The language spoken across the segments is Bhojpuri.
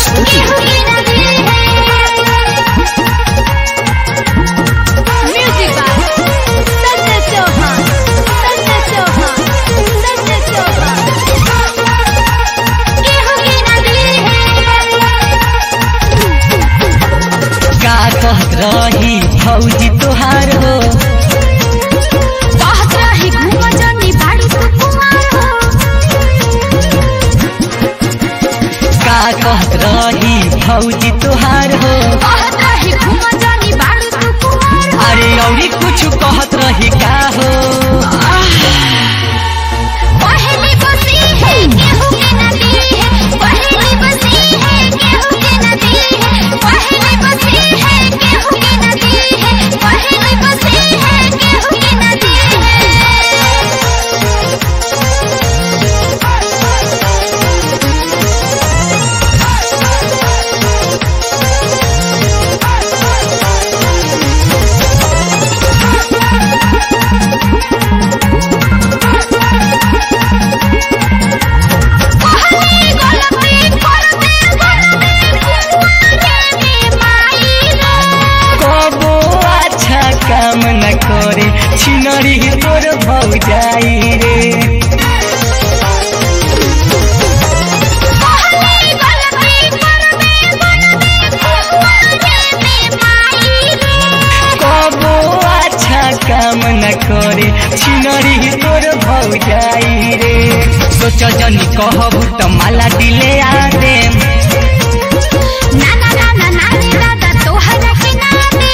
Studio. Music by Sanjay Chauhan. Sanjay Chauhan. Sanjay Chauhan. का कहत रही भौजी तोहार हो बहुत रही घूम जनी बाड़ी तू कुमार हो का कहत रही भौजी तोहार हो बहुत रही घूम जनी बाड़ी तू कुमार हो अरे औरी कुछ कहत रही का हो पहली बसी है गेहूं की नदी है पहली बसी है गेहूं की नदी है पहली बसी है गेहूं की नदी है पहली बसी है गेहूं की नदी है पहली गलती कर दे बनते रे माई रे कबो अच्छा काम न करे छिनरी तोर भौजाई रे पहली गलती कर दे बनते रे माई रे कबो अच्छा काम न करे छिनरी तोर भौजाई रे सोच जनी कहबू त माला दिले आ देम ना ना ना ना ना रे दादा तोहरा के ना दे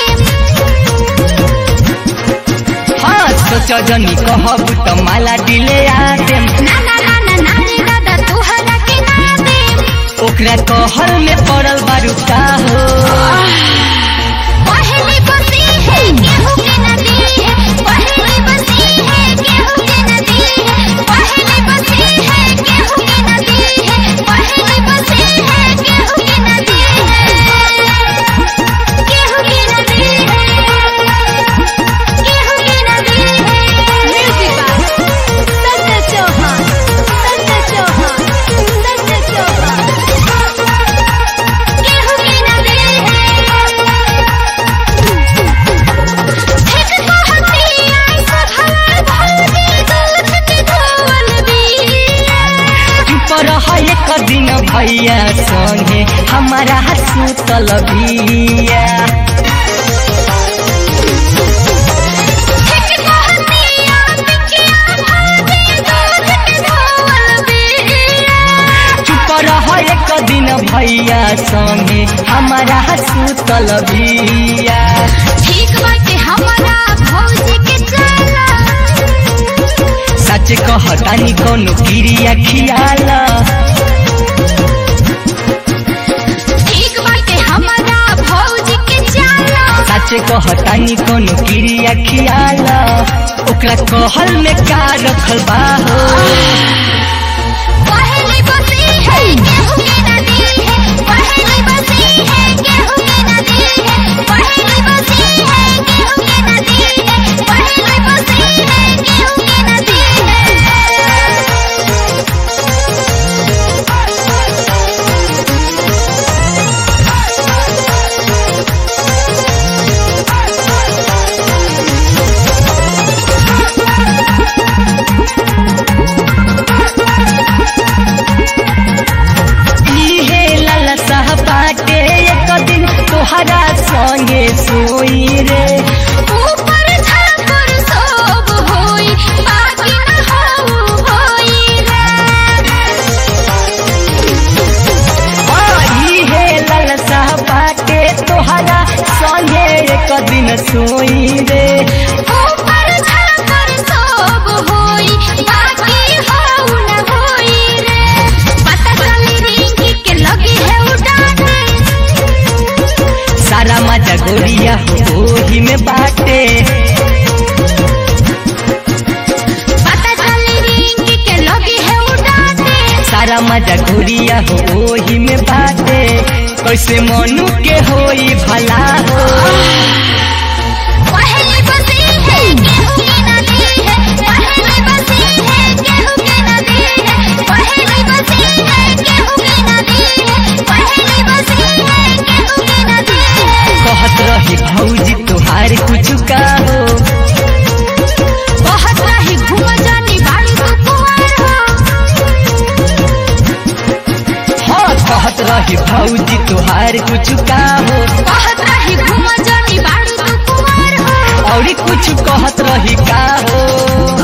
हाँ सोच जनी कहबू त माला दिले आ देम ना ना ना ना ना रे दादा तोहरा के ना दे ओकरा कहल में पड़ल बारू का हो पहली बसी है गेहूं की नदी है पहली बसी है गेहूं की नदी है पहली बसी है गेहूं की नदी है पहली बसी है गेहूं की नदी है गेहूं की नदी है गेहूं की नदी है म्यूजिक बाय संजय चौहान संजय चौहान संजय चौहान गेहूं की नदी है एक कहती ऐसा भला भौजी दूध के धोवल बिया चुप रह एक दिन भैया संगे हमारा सुतल बिया एक कहती बिकिया भौजी दूध के धोवल बिया चुप रह एक दिन भैया संगे हमारा सुतल बिया ठीक बाटे हमारा भौजी के चला सच कहतानी कोनो क्रिया खियाला ठीक बाटे हमारा भौजी के चला सच कहतानी कोनो क्रिया खियाला ओकरा कहल में का रखल बा हो पहली बसी है गेहूं की नदी है पहली बसी है गेहूं की नदी है पहली बसी है गेहूं की नदी है पहली बसी है गेहूं की नदी इहे लाला साह बाटे एक दिन तोहरा संगे सोई रे ऊपर झापर सब होई बाकी न हो होई रे इहे लाला साह बाटे तोहरा संगे एक दिन सोई रे ऊपर झापर सब होई बाकी हो न होई रे पता चली रिंकी के लगी है उड़ाने सारा मजा गोरिया हो ओही में बाटे पता चली रिंकी के लगी है उड़ाने सारा मजा गोरिया हो ओही में बाटे कैसे मनु के होई भला हो पहली भौजी तुहार कुछ का हो बहुत रही घूम जानी बाड़ी तू कुंवर हो हाँ कहत रही भौजी तुहार कुछ का हो बहुत रही घूम जानी बाड़ी तू कुंवर हो और कुछ कहत रही का हो